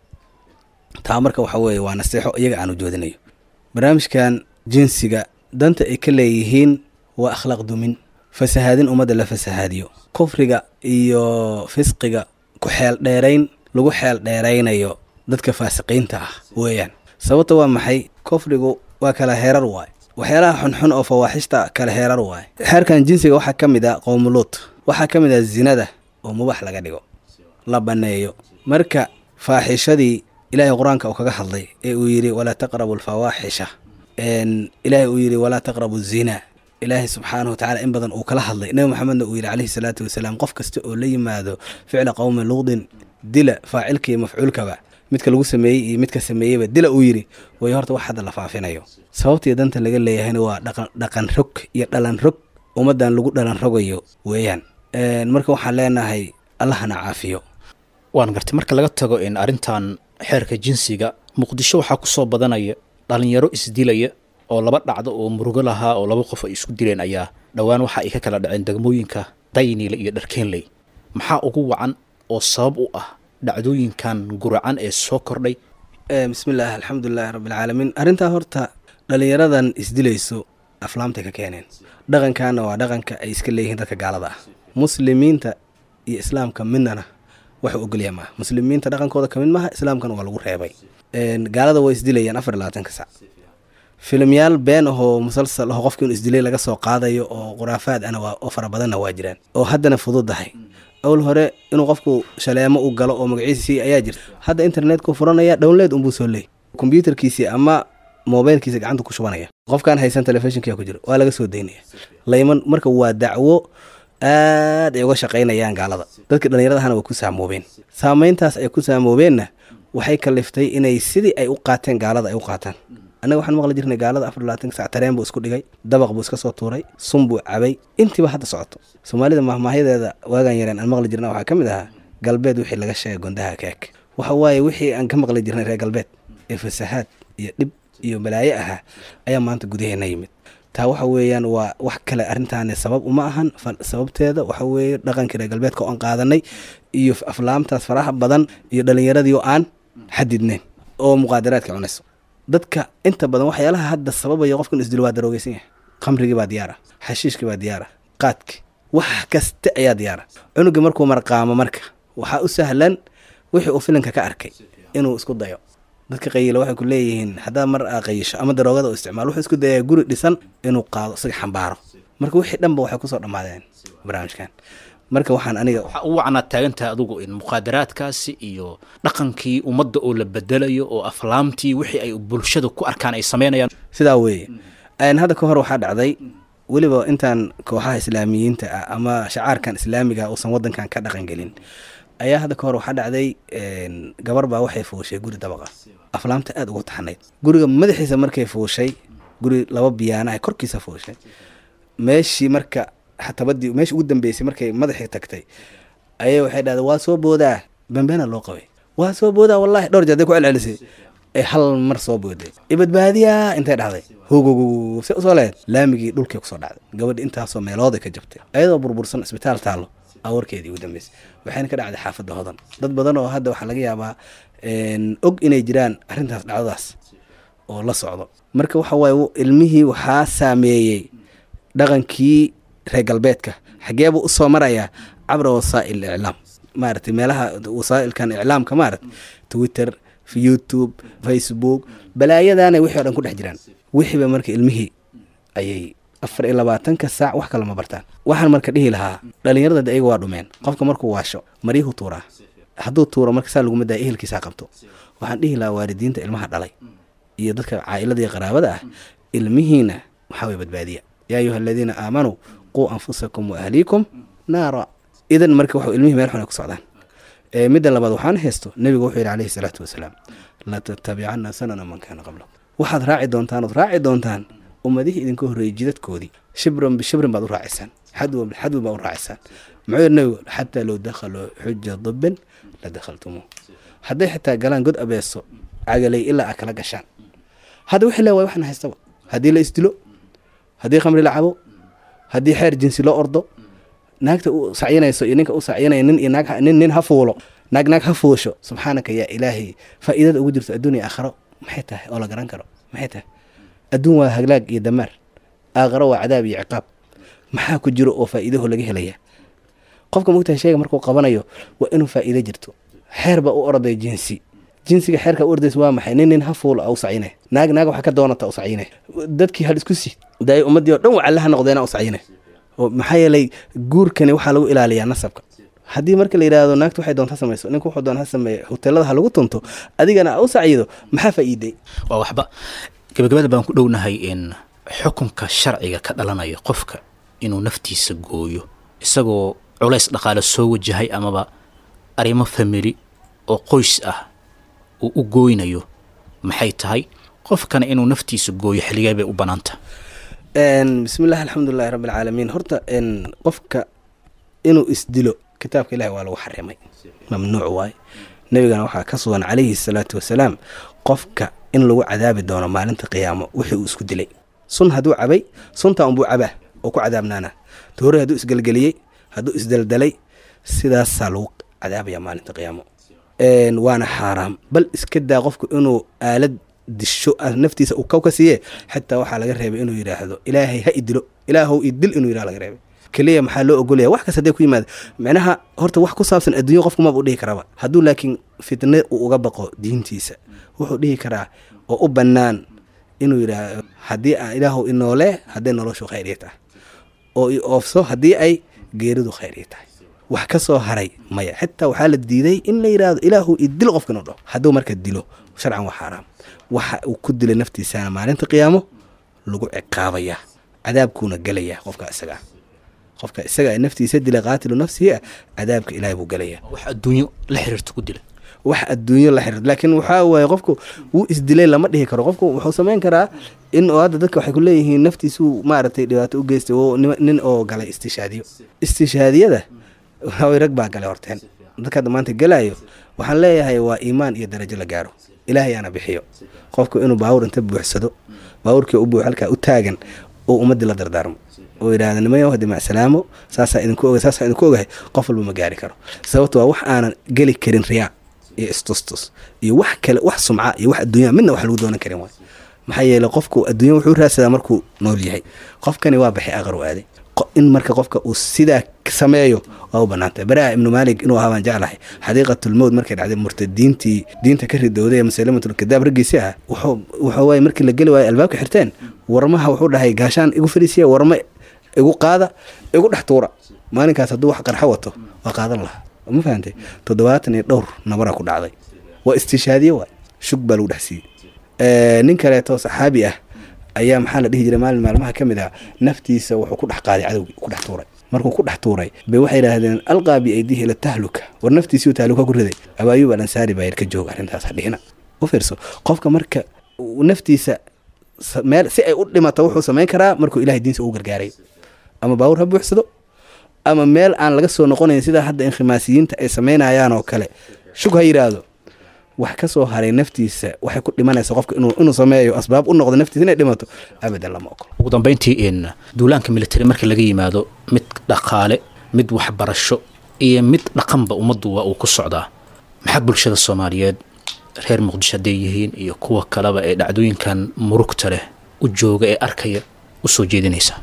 taa marka waxa weeye waa nasteexo iyaga aan u joodinayo barnaamijkan jinsiga danta ay ka leeyihiin waa akhlaaq dumin fasahaadin ummadda la fasahaadiyo kufriga iyo fisqiga ku xeel dheerayn lagu xeel dheeraynayo dadka faasiqiinta ah weeyaan sababta waa maxay kufrigu waa kala heerar waay waxyaalaha xunxun oo fawaaxishta kala heerar waay xeerkan jinsiga waxaa ka mid ah qowmuluut waxaa ka mid ah zinada oo mubax laga dhigo la banneeyo marka faaxishadii ilaahay qur-aanka uu kaga hadlay ee uu yidhi walaa taqrabu alfawaaxisha ilaahay uu yidhi walaa taqrabu zina ilaahay subxaanahu watacaala in badan uu kala hadlay nebi maxamedna uu yidhi calayhi salaatu wasalaam qof kasta oo la yimaado ficla qowmi luudin dila faacilka iyo mafcuulkaba midka lagu sameeyey iyo midka sameeyeyba dila uu yidhi way horta wax hadda la faafinayo sababtii danta laga leeyahayna waa dhaqan dhaqan rog iyo dhalan rog ummaddan lagu dhalan rogayo weeyaan marka waxaan leenahay allahana caafiyo waan gartay marka laga tago in arrintan xeerka jinsiga muqdisho waxaa ku soo badanaya dhalinyaro isdilaya oo laba dhacdo oo murugo lahaa oo laba qof ay isku dileen ayaa dhowaan waxa ay ka kala dhaceen degmooyinka dayniile iyo dharkeenley maxaa ugu wacan oo sabab u ah dhacdooyinkan guracan ee soo kordhay bismillaah alxamdulilaahi rabbilcaalamiin arrintaa horta dhallinyaradan isdilayso aflaamtay ka keeneen dhaqankaana waa dhaqanka ay iska leeyihiin dadka gaalada ah muslimiinta iyo islaamka midnana waxuu ogolya maaha muslimiinta dhaqankooda kamid maaha islaamkana waa lagu reebay gaalada waa isdilayaan afar iyo labaatanka sac filimyaal been ahoo musalsal aho qofki inu isdilay laga soo qaadayo oo khuraafaad ana waa oo fara badanna waa jiraan oo haddana fududahay awl hore inuu qofku shaleemo u galo oo magaciisii ayaa jirta hadda internetka furanaya download unbuu soo leey kombyuutarkiisii ama mobilkiisa gacanta ku shubanaya qofkaan haysan telefishinkia ku jira waa laga soo daynaya layman marka waa dacwo aad ay uga shaqaynayaan gaalada dadkii dhallinyaradahana way ku saamoobeen saameyntaas ay ku saamoobeenna waxay kaliftay inay sidii ay u qaateen gaalada ay u qaataan annaga waxaan maqli jirnay gaalada afar labaatanka sac tareen buu isku dhigay dabaq buu iska soo tuuray sun buu cabay intiiba hadda socoto soomaalida mahmaahyadeeda waagaan yareen aan maqli jirna waxaa ka mid ahaa galbeed wixii laga sheegay gondaha keeg waxa waaye wixii aan ka maqli jirnay reer galbeed ee fasahaad iyo dhib iyo balaayo ahaa ayaa maanta gudaheena yimid taa waxa weeyaan waa wax kale arrintaani sabab uma ahan sababteeda waxa weeye dhaqankii reer galbeedka oo aan qaadanay iyo aflaamtaas faraha badan iyo dhallinyaradii oo aan xadidnayn oo muqaadaraadka cunayso dadka inta badan waxyaalaha hadda sababaya qofkan isdilo waa daroogeysan yahay khamrigii baa diyaara xashiishkii baa diyaara qaadki wax kaste ayaa diyaara cunugii markuu marqaamo marka waxaa u sahlan wixii uu filinka ka arkay inuu isku dayo dadka qayila waxay ku leeyihiin haddaa mar aa qayisho ama daroogada u isticmaal wuxuu isku dayaa guri dhisan inuu qaado isaga xambaaro marka wixii dhanba waxay kusoo dhammaadeen barnaamijkan marka waxaan aniga waxaa ugu wacnaad taagantaha adugu in muqaadaraadkaasi iyo dhaqankii ummadda oo la bedelayo oo aflaamtii wixii ay bulshada ku arkaan ay sameynayaan sidaa weeye hadda ka hor waxaa dhacday weliba intaan kooxaha islaamiyiinta ah ama shacaarkan islaamiga uusan wadankan ka dhaqan gelin ayaa hadda ka hor waxaa dhacday gabar baa waxay fuushay guri dabaqa aflaamta aada ugu taxnayd guriga madaxiisa markay fuushay guri laba biyaana ay korkiisa fuushay meeshii marka tabadii meeshii ugu dambeysay markay madaxii tagtay ayay waxay dhahday waa soo boodaa bambeena loo qabay waa soo boodaa wallahi dhowr jeer day ku celcelisay ay hal mar soo booday ibadbaadiya intay dhahday hogogogo se usoo lehed laamigii dhulkii kusoo dhacday gabadhi intaasoo meelooday ka jabtay ayadoo burbursan isbitaal taallo awarkeedii ugu dambeysay waxayna ka dhacday xaafadda hodan dad badan oo hadda waxaa laga yaabaa og inay jiraan arrintaas dhacdadaas oo la socdo marka waxa waaye ilmihii waxaa saameeyey dhaqankii reer galbeedka xageebuu usoo marayaa cabra wasaa'il iclaam maaragtay meelaha wasaa'ilkan iclaamka maaragtay twitter youtube facebook balaayadaana wixii o dhan ku dhex jiraan wixiiba marka ilmihii ayay afar iyo labaatanka saac wax kale ma bartaan waxaan marka dhihi lahaa dhallinyarada de ayaga waa dhumeen qofka markuu waasho maryuhu tuuraa hadduu tuuro marka saa laguma daya ehelkiisaa qabto waxaan dhihi lahaa waalidiinta ilmaha dhalay iyo dadka caa'ilada iyo qaraabada ah ilmihiina waxaa way badbaadiya yaa ayuha aladiina aamanuu quu anfusakum wa ahliikum naara idan marka waxu ilmihii meel xun ay ku socdaan midda labaad waxaan haysto nebigu wuxuu yidhi calayhi salaatu wasalaam la tattabicanna sanana man kaana qabla waxaad raaci doontaan ood raaci doontaan ummadihii idinka horreeyey jidadkoodii shibran bishibrin baad u raacisaan xadwan bixadwan baad u raacisaan muxuu yidhi nabigu xataa low dakhaluu xuja dibin la dakhaltumuuh hadday xitaa galaan god abeeso cagalay ilaa aad kala gashaan hadda wixii le waay waxna haystaba haddii la isdilo haddii khamri la cabo haddii xeer jinsi loo ordo naagta u sacyinayso iyo ninka u sacyinaya nin iyo naag nin nin ha fuulo naag naag ha fuusho subxaanaka yaa ilaahay faa'iidada ugu jirto adduun iyo aakharo maxay tahay oo la garan karo maxay tahay adduun waa haglaag iyo damaar aakharo waa cadaab iyo ciqaab maxaa ku jiro oo faa'iidaho laga helaya qofka mogtahay shayga markuu qabanayo waa inuu faa'iido jirto xeer baa u orday jinsi jinsiga xeerka u ordaysa waa maxay nin nin ha fuulo u sacyinay naag naag waxaa ka doonata u sacyinay dadkii hal isku si daay ummaddii oo dhan wacallaha noqdeena u sacyinay oo maxaa yeelay guurkani waxaa lagu ilaaliyaa nasabka haddii marka la yidhaahdo naagtu waxay doonta samayso ninku wuxuu doon ha sameeye hoteelada ha lagu tunto adigana u sacyido maxaa faa'iiday waa waxba gabagabada baan ku dhownahay in xukunka sharciga ka dhalanaya qofka inuu naftiisa gooyo isagoo culays dhaqaale soo wajahay amaba arrimo famili oo qoys ah uu u gooynayo maxay tahay qofkana inuu naftiisa gooyo xilligee bay u bannaanta bismi llahi alxamdulilahi rabbi alcaalamiin horta qofka inuu isdilo kitaabka ilahi waa lagu xarimay mamnuuc waaye nebigana waxaa ka sugan calayhi salaatu wasalaam qofka in lagu cadaabi doono maalinta qiyaamo wixii uu isku dilay sun hadduu cabay sunta unbuu cabaa oo ku cadaabnaana toore hadduu isgelgeliyey hadduu isdaldalay sidaasaa lagu cadaabaya maalinta qiyaamo waana xaaraam bal iska daa qofku inuu aalad disho naftiisa uu kaw ka siiye xitaa waxaa laga reebay inuu yidhaahdo ilaahay ha idilo ilaahow idil inuu yidhaha laga reebay keliya maxaa loo ogolaya wax kas hadday ku yimaada micnaha horta wax ku saabsan adduunya qofku maba u dhihi karaba hadduu laakiin fitne uu uga baqo diintiisa wuxuu dhihi karaa oo u bannaan inuu yidhaahdo haddii aan ilaahow inoole hadday noloshu khayr ii tahay oo i oofso haddii ay geeridu khayr ii tahay wax ka soo haray maya xitaa waxaa la diiday in la yidhaahdo ilaahu idil qofka inuu dhaho hadduu marka dilo sharcan waa xaaraam waxa uu ku dilay naftiisana maalinta qiyaamo lagu ciqaabayaa cadaabkuuna gelayaa qofka isagaa qofka isaga ee naftiisa dila qaatilu nafsihi ah cadaabka ilaahay buu gelayaa wax adduunyo la xiriirta ku dila wax adduunyo la xiriir laakiin waxaa waaye qofku wuu isdilay lama dhihi karo qofku wuxuu samayn karaa in oo hadda dadka waxay ku leeyihiin naftiisuu maaragtay dhibaato u geystay oo nin oo galay istishaadiyo istishaadiyada way rag baa galay horteen dadka hadda maanta gelaayo waxaan leeyahay waa iimaan iyo darajo la gaaro ilaahay aana bixiyo qofku inuu baawur inta buuxsado baawurkii u buux halkaa u taagan oo ummaddii la dardaarmo oo yidhaahda nimayo haddi macsalaamo saasaa idinku oga saasaa idinku ogahay qof walba ma gaari karo sababto waa wax aanan geli karin riyaa iyo istustus iyo wax kale wax sumca iyo wax adduunya midna wax lagu doonan karin waay maxaa yeeley qofku adduunya wuxuu raadsadaa markuu nool yahay qofkani waa baxay aqar u aaday in marka qofka uu sidaa sameeyo waa u banaantay baraha ibnu maalik inuu ahaa baan jeclahay xadiiqatulmowd markay dhacday murtadiintii diinta ka ridowday ee musalimatulkadaab raggiisi ah wuxuu waay markii la geli waayo albaabka xirteen warmaha wuxuu dhahay gaashaan igu fadhiisiya warma igu qaada igu dhex tuura maalinkaas hadduu wax qarxo wato waa qaadan lahaa ma fahantay toddobaatan iyo dhowr nabaraa ku dhacday waa istishaadiye waay shug baa lagu dhex siiyey nin kaleeto saxaabi ah ayaa maxaa la dhihi jiray maalin maalmaha ka mid ah naftiisa wuxuu ku dhex qaaday cadowgii ku dhex tuuray markuu ku dhex tuuray bay waxay yidhaahdeen alqaa biaydihi ila tahluka war naftiisii tahluka ku riday abaayub alansaari baa yar ka jooga arrintaas hadhihina u fiirso qofka marka naftiisa meel si ay u dhimato wuxuu samayn karaa markuu ilahay diinsa ugu gargaaray ama baawur ha buuxsado ama meel aan laga soo noqonayn sida hadda inkhimaasiyiinta ay samaynayaan oo kale shug ha yidhaahdo wax ka soo haray naftiisa waxay ku dhimanaysa qofka inuu sameeyo asbaab u noqdo naftiisa inay dhimato abadan lama ogolo ugu dambayntii in duulaanka military marka laga yimaado mid dhaqaale mid waxbarasho iyo mid dhaqanba ummaddu waa uu ku socdaa maxaa bulshada soomaaliyeed reer muqdisho hadday yihiin iyo kuwa kaleba ee dhacdooyinkan murugta leh u jooga ee arkaya u soo jeedinaysaa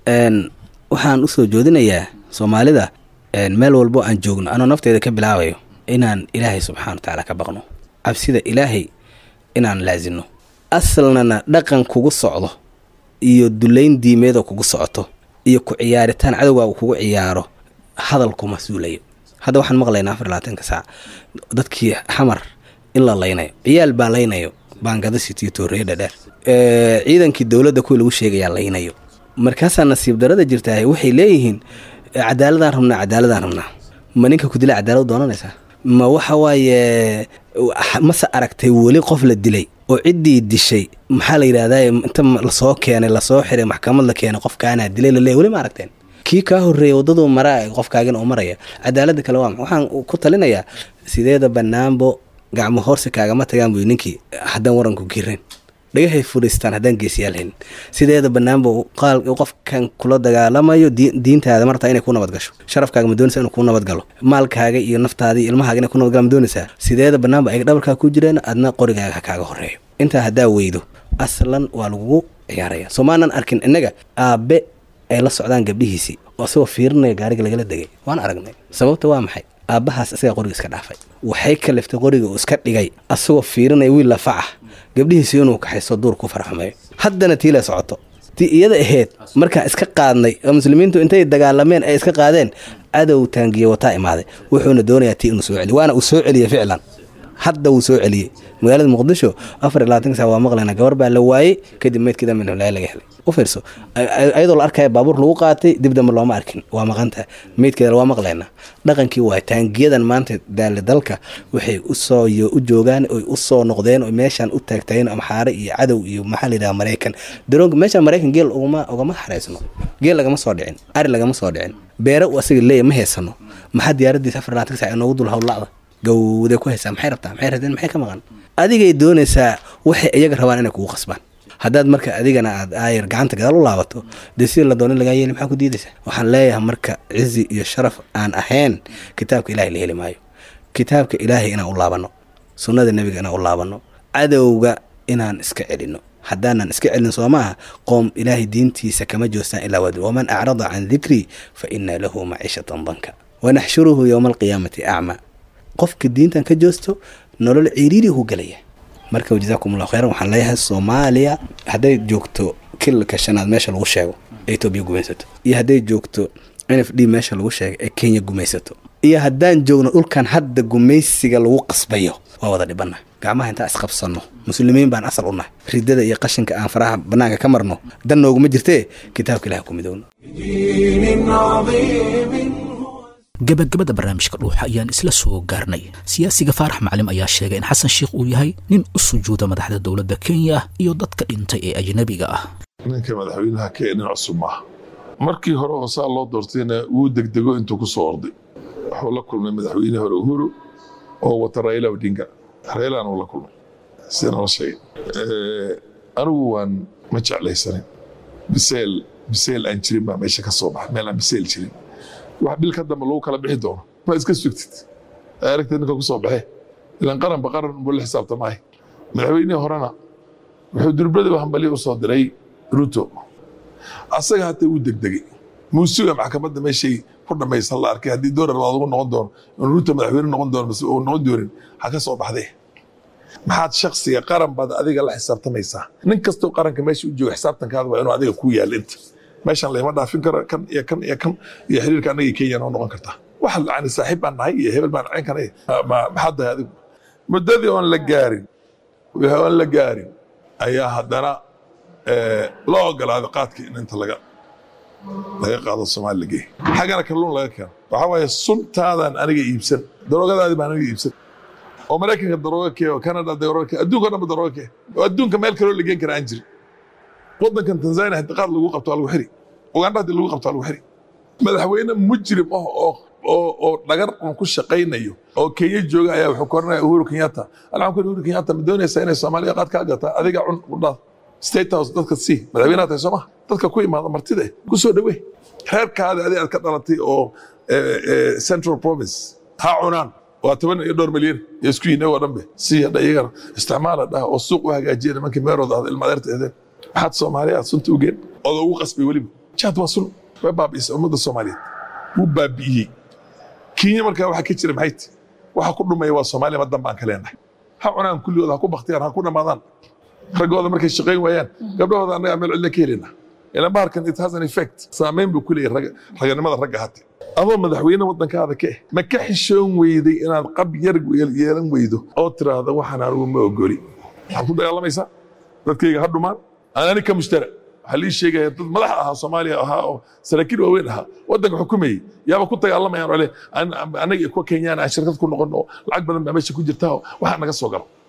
waxaan usoo joodinayaa soomaalida meel walbo aan joogno anoo nafteeda ka bilaabayo inaan ilaahay subxana wa tacaala ka baqno cabsida ilaahay inaan laasino asalnana dhaqan kugu socdo iyo dulayn diimeedoo kugu socoto iyo ku ciyaaritaan cadowgaagu kugu ciyaaro hadal kuma suulayo hadda waxaan maqlaynaa afar labaatanka saac dadkii xamar in la laynayo ciyaal baa laynayo baangada sitiyo tooreeye dhadheer ciidankii dowladda kuwii lagu sheegayaa laynayo markaasaa nasiib darada jirtaa waxay leeyihiin cadaaladaan rabnaa cadaaladaan rabnaa ma ninka ku dila cadaalad doonanaysaa ma waxa waaye mase aragtay weli qof la dilay oo ciddii dishay maxaa la yidhahdaa inta lasoo keenay lasoo xiray maxkamad la keenay qofkaanaa dilay laleey weli ma aragteen kii kaa horreeyay waddaduu maraa qofkaagina uu maraya cadaaladda kale waa waxaan ku talinayaa sideeda bannaanbo gacmo hoorsi kaagama tagaan buy ninkii haddaan waranku girin dhagahay furiistaan haddaan geesiyaal helin sideeda bannaanba qaal qofkan kula dagaalamayo diintaada martaa inay ku nabad gasho sharafkaaga ma doonaysa inuu ku nabad galo maalkaaga iyo naftaada iyo ilmahaaga inay ku nabad galo ma doonaysaa sideeda bannaanba ay dhabarkaa ku jireen adna qorigaaga ha kaaga horeeyo intaa haddaa weydo aslan waa lagugu ciyaaraya soo maanan arkin innaga aabe ay la socdaan gabdhihiisii oo asagoo fiirinaya gaariga lagala degay waan aragnay sababta waa maxay aabbahaas isagaa qoriga iska dhaafay waxay kaliftay qoriga uu iska dhigay asagoo fiirinaya wiil lafaca gabdhihiisi inuu kaxayso duur ku farxumeeyo haddana tiila socoto tii iyada ahayd markaa iska qaadnay oo muslimiintu intay dagaalameen ay iska qaadeen cadow taangiye wataa imaaday wuxuuna doonayaa tii inuu soo celiyo waana uu soo celiyey ficlan hadda wuu soo celiyey magaalada muqdisho afar iyo labaatanka saa waa maqlayna gabar baa la waayey kadib meydkeeda minholaa laga helay u fiirso ayadoo la arkaya baabuur lagu qaatay dib dambe looma arkin waa maqanta meydkeeda waa maqlayna dhaqankii waay taangiyadan maanta daale dalka waxay usoo u joogaan oy u soo noqdeen oo meeshaan u taagtaageen amxaare iyo cadow iyo maxaa layidhaha maraykan daroonka meeshaan maraykan geel ugama ugama xaraysno geel lagama soo dhicin ari lagama soo dhicin beere uu asaga leeya ma haysano maxaa diyaaradiisa afar labaatanka sac inoogu dul howlacda gawday ku haysaa maxay rabtaa maxay rabteen maxay ka maqan adigay doonaysaa waxay iyaga rabaan inay kugu qasbaan haddaad marka adigana aad aayar gacanta gadaal u laabato dee sida la doonin lagaa yeeli maxaa ku diidaysaa waxaan leeyahay marka cizi iyo sharaf aan ahayn kitaabka ilahay la heli maayo kitaabka ilaahay inaan u laabanno sunnada nebiga inaan u laabanno cadowga inaan iska celinno haddaanan iska celin soo maaha qoom ilaahay diintiisa kama joostaan ilaa wad waman acrada can dikrii fa ina lahu maciishatan danka wanaxshuruhu yowma alqiyaamati acmaa qofka diintan ka joosto nolol ciriiri hu gelaya marka jazaakum allahu khayran waxaan leeyahay soomaaliya hadday joogto kilalka shanaad meesha lagu sheego ee etoobiya gumaysato iyo hadday joogto n f d meesha lagu sheegay ee kenya gumaysato iyo haddaan joogno dhulkan hadda gumaysiga lagu qasbayo waa wada dhibana gacmaha intaan isqabsanno muslimiin baan asal u nahay ridada iyo qashinka aan faraha bannaanka ka marno dan nooguma jirtee kitaabka ilaha ku midowno دين عظيم gabagabada barnaamijka dhuuxa ayaan isla soo gaarnay siyaasiga faarax maclim ayaa sheegay in xasan sheikh uu yahay nin u sujuuda madaxda dowladda kenya iyo dadka dhintay ee ajnabiga ah ninka madaxweynaha kenya nin cusub maaha markii hore oo saa loo doortayna wuu degdego intuu ku soo orday wuxuu la kulmay madaxweyne hore uhuru oo wata raila odinga railana uu la kulmay sida nala sheegay anigu waan ma jeclaysanin biseel biseel aan jirin baa meesha ka soo baxay meel aan biseel jirin wax bil ka dambe lagu kala bixi doono ma iska sugtid aragtid ninka ku soo baxe ilan qaranba qaran buu la xisaabtamay madaxweynihii horena wuxuu durbadaba hambaliya u soo diray ruto asaga hata wuu degdegay muusuga maxkamadda meeshay ku dhammaysan la arkay haddii doolar baad ugu noqon doono in ruto madaxweyne noqon doono mise uu noqon doonin ha ka soo baxdee maxaad shaksiga qaran baad adiga la xisaabtamaysaa nin kastoo qaranka meesha u jooga xisaabtankaada waa inuu adiga ku yaalla inta meeshan layma dhaafin karo kan iyo kan iyo kan iyo xiriirka annaga kenya noo noqon kartaa waxa yani saaxiib baan nahay iyo hebel baan ceen kanay maxaad tahay adigu muddadii oon la gaarin wixii oon la gaarin ayaa haddana loo ogolaaday qaadkii in inta laga laga qaado soomaali lageey xaggana kalluun laga keeno waxaa waaye suntaadan aniga iibsan daroogadaadi baan aniga iibsan oo maraykanka darooga kee oo canada darooga kee adduunka o dhan ba darooga kee oo adduunka meel kaloo la geen kara aan jirin waddankan tanzania haddii qaad lagu qabto waa lagu xiri uganda haddii lagu qabto waa lagu xiri madaxweyne mujrim ah oo oo oo dhagar un ku shaqaynayo oo kenya jooga ayaa wuxuu koranaya uhuru kenyatta alxan ku uhuru kenyatta ma doonaysaa inay soomaaliya qaad kaa gataa adiga cun udhaad state house dadka sii madaxweynaha tahay soo maha dadka ku imaada martida ku soo dhawee reerkaada adi aad ka dhalatay oo central province ha cunaan waa toban iyo dhowr milyan iyo isku yihin oo dhanbe si hadha iyagana isticmaala dhah oo suuq u hagaajiya nimankii meerooda ahda ilmadeerta eedeen maxaad soomaaliya aad sunta u geen oda ugu qasbay weliba jaad waa sun way baabi'isay ummadda soomaaliyeed wuu baabi'iyey kenya markaa waxa ka jira maxay ti waxa ku dhumaya waa soomaaliya madan baan ka leenahay ha cunaan kulligooda ha ku baktiyaan ha ku dhammaadaan raggooda markay shaqayn waayaan gabdhahooda annaga meel cidla ka helina ilan baharkan it has an effect saameyn buu ku leeyahay raganimada ragga hate adoo madaxweyne waddankaada ka eh ma ka xishoon weyday inaad qab yar yeelan weydo oo tiraahda waxaan anigu ma ogoli waxaad ku dagaalamaysaa dadkayga ha dhumaan anani ka mushtara waxaa lii sheegaya dad madax ahaa soomaaliya ahaa oo saraakiil waaweyn ahaa waddanka xukumayey yaaba ku dagaalamayaan ole anaga kuwa kenyaan aan shirkad ku noqon oo lacag badan baa meesha ku jirta oo waxaa naga soo galo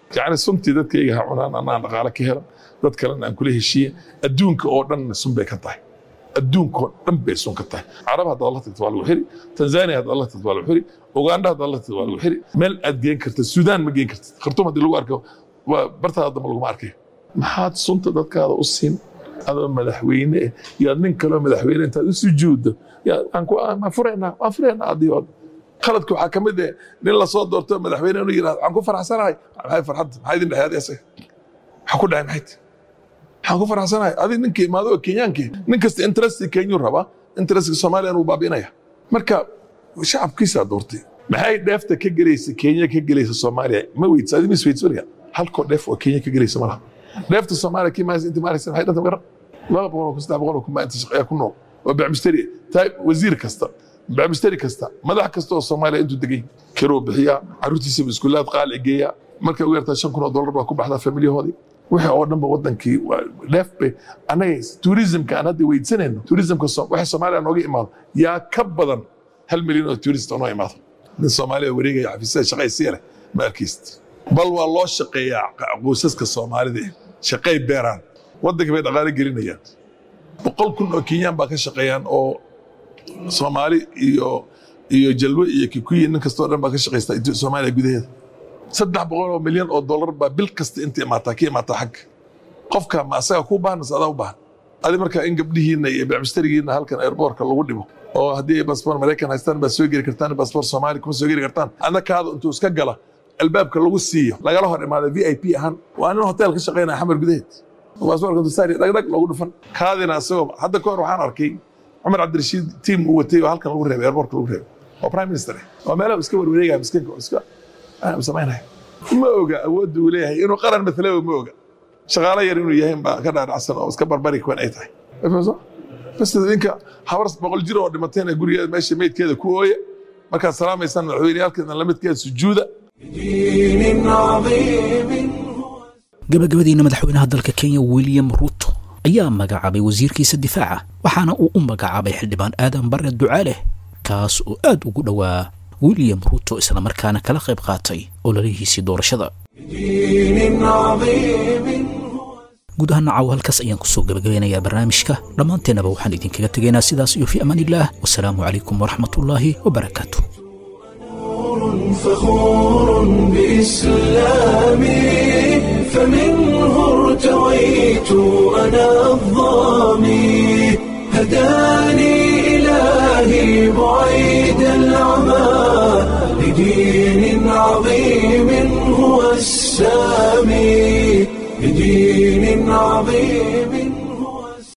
yacni suntii dadkayga ha cunaan annaan dhaqaale ka helan dad kalena aan kula heshiiye adduunka oo dhanna sun bay ka tahay adduunka oo dhan bay sun ka tahay carab haddaad la tagto waa lagu xiri tanzania haddaad la tagto waa lagu xiri uganda haddaad la tagto waa lagu xiri meel aad geen kartid suudaan ma geen kartid khartuum haddii lagu arko waa bartaada dambe laguma arkayo maxaad sunta dadkaada u siin adoo madaxweyne eh iyo ad nin kaloo madaxweyne intaad u sujuuddo yaa aan ku aan furaynaa waan furaynaa adii oo qaladka waxaa ka mid eh nin lasoo doorto madaxweyne inuu yidhahdo waxaan ku faraxsanahay maxay farxadda maxaa idin dhexeed isaga waxaa ku dhahay maxay tahay waxaan ku faraxsanahay adi ninkii imaado oo kenyaankii nin kasta interesti kenyuu rabaa interestiga soomaaliya inuu baabi'inaya marka shacabkiisaa doortay maxay dheefta ka gelaysa kenya ka gelaysa soomaaliya ma weydsa adi mis weydsa weliga halkoo dheef oo kenya ka gelaysa ma laha dheefta soomaaliya kii maaysa inta maaraysa maxay dhanta garan laba boqol oo saddex boqol oo kun baa inta shaqeeya ku nool oo bacmisteri taay wasiir kasta bacmisteri kasta madax kasta oo soomaaliya intuu degay kiruu bixiyaa carruurtiisaba iskuulaad qaali geeyaa markay ugu yartaa shan kun oo dollar baa ku baxdaa familiyahoodii wixii oo dhanba wadankii dheef bay annaga tourismka aan hadda weydsanayno tourismka waxa soomaaliya nooga imaado yaa ka badan hal milyan oo tourist oo noo imaado nin soomaaliya wareegaya xafiisyada shaqaysiya leh ma arkaysid bal waa loo shaqeeyaa qoysaska soomaalida shaqay beeraan waddanka bay dhaqaale gelinayaan boqol kun oo kenyaan baa ka shaqeeyaan oo soomaali iyo iyo jalwe iyo kikuyi nin kastoo dhan baa ka shaqaysta soomaaliya gudaheeda saddex boqol oo milyan oo dollar baa bil kasta inta imaataa ka imaataa xagga qofka ma asaga kuu baahan mise adaa u baahan adi marka in gabdhihiinna iyo bacmistarigiinna halkan airboortka lagu dhibo oo haddii ay basboor maraykan haystaan baad soo geli kartaan basboor soomaali kuma soo geli kartaan adna kaada intuu iska gala albaabka lagu siiyo lagala hor imaada v i p ahaan waa nin hotel ka shaqaynaya xamar gudaheed basboorka dusaari dhagdhag loogu dhufan kaadina asagoo hadda ka hor waxaan arkay cumar cabdirashiid tiim uu watay oo halkan lagu reebay airboortka lagu reebay oo prime minister oo meelaha iska warwareegaya miskiinka iska samaynaya ma oga awoodda uu leeyahay inuu qaran mataloba ma oga shaqaalo yar inuu yahay baa ka dhaadhacsan oo iska barbari kuwan ay tahay bas idinka habar boqol jir oo dhimatayna gurigeeda meesha meydkeeda ku ooya markaad salaamaysaan madaxweyneyaalkeedna lamidkeeda sujuuda دين عظيم gabagabadiina madaxweynaha dalka kenya william ruto ayaa magacaabay wasiirkiisa difaaca waxaana uu u magacaabay xildhibaan aadan bare ducaaleh kaas oo aad ugu dhowaa william ruto islamarkaana kala qayb qaatay ololihiisii doorashada دين عظيم guud ahaan caawa halkaas ayaan kusoo gabagabeynayaa barnaamijka dhammaanteennaba waxaan idinkaga tegaynaa sidaas iyo fi amaan illaah wasalaamu calaykum waraxmatullaahi wabarakaatu فخور بإسلامي فمنه ارتويت أنا الظامي هداني إلهي بعيد العمى لدين عظيم هو السامي لدين عظيم